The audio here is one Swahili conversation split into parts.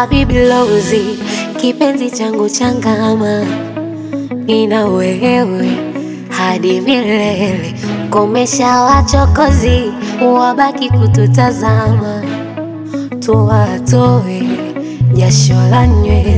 Habibi Lozi, kipenzi changu changama, nina wewe hadi milele. Komesha wachokozi, wabaki kututazama, tuwatoe jasho la nywele.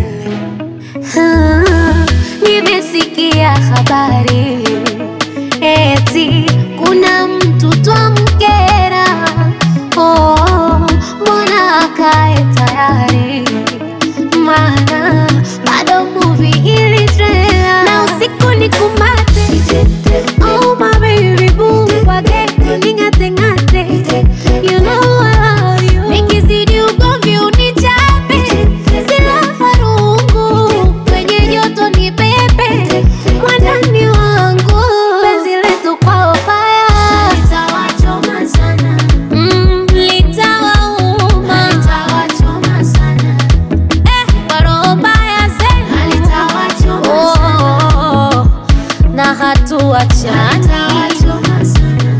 Ah, Nimesikia habari eti kuna mtu twamkera. Oh, mbona akae tayari? Maana bado movie ili trailer na usiku ni kumate. Oh my baby boo, wage ning'ate ng'ate. You know I love you. Nikizidi ugomvi unichape, silaha rungu kwenye joto ni pepe, mwandani wangu penzi letu kwa fire litawachoma sana, mm, litawauma litawachoma sana, eh, kwa roho mbaya zenu litawachoma sana, na hatuachana litawachoma sana.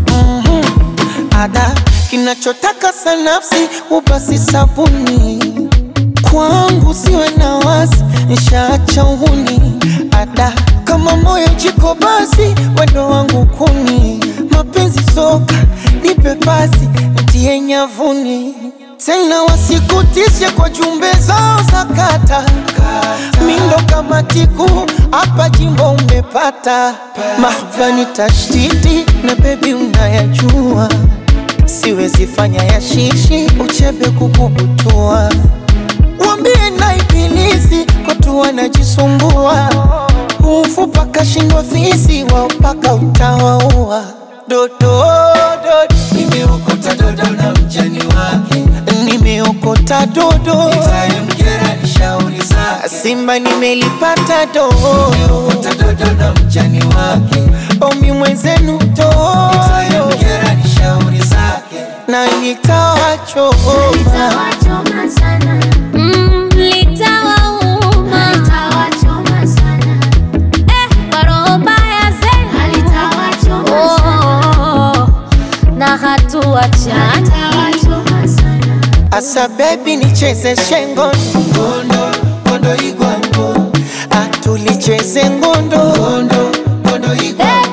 ada kinachotaka sanafsi ubasi sabuni kwangu siwe na wasi nishaacha uhuni ada kama moyo jiko basi wendo wangu kuni mapenzi soka nipe pasi ntie nyavuni tena wasikutishe kwa jumbe zao za kata mindo kama tiku hapa jimbo umepata mahvani tashtiti na bebi unayajua siwezi fanya ya shishi uchebe kukubutua wambie na ibilisi watu wanajisumbua ufu kashindwa fisi wao paka utawaua dodo dodo Nimeokota dodo na mjani wake, nimeokota dodo itamkera ni shauri zake. simba nimelipata dodo Nimeokota dodo na mjani wake, omi mwenzenu dodo itamkera ni shauri zake. na nitawachoma Litawachoma sana. Mm, litawauma. Litawachoma sana. Eh, kwa roho mbaya zenu. Litawachoma sana. Na hatuachana. Litawachoma sana. asa bebi nicheze shengo Ngondo, ngondo igwango, atulicheze ngondo ngondo, ngondo igwango.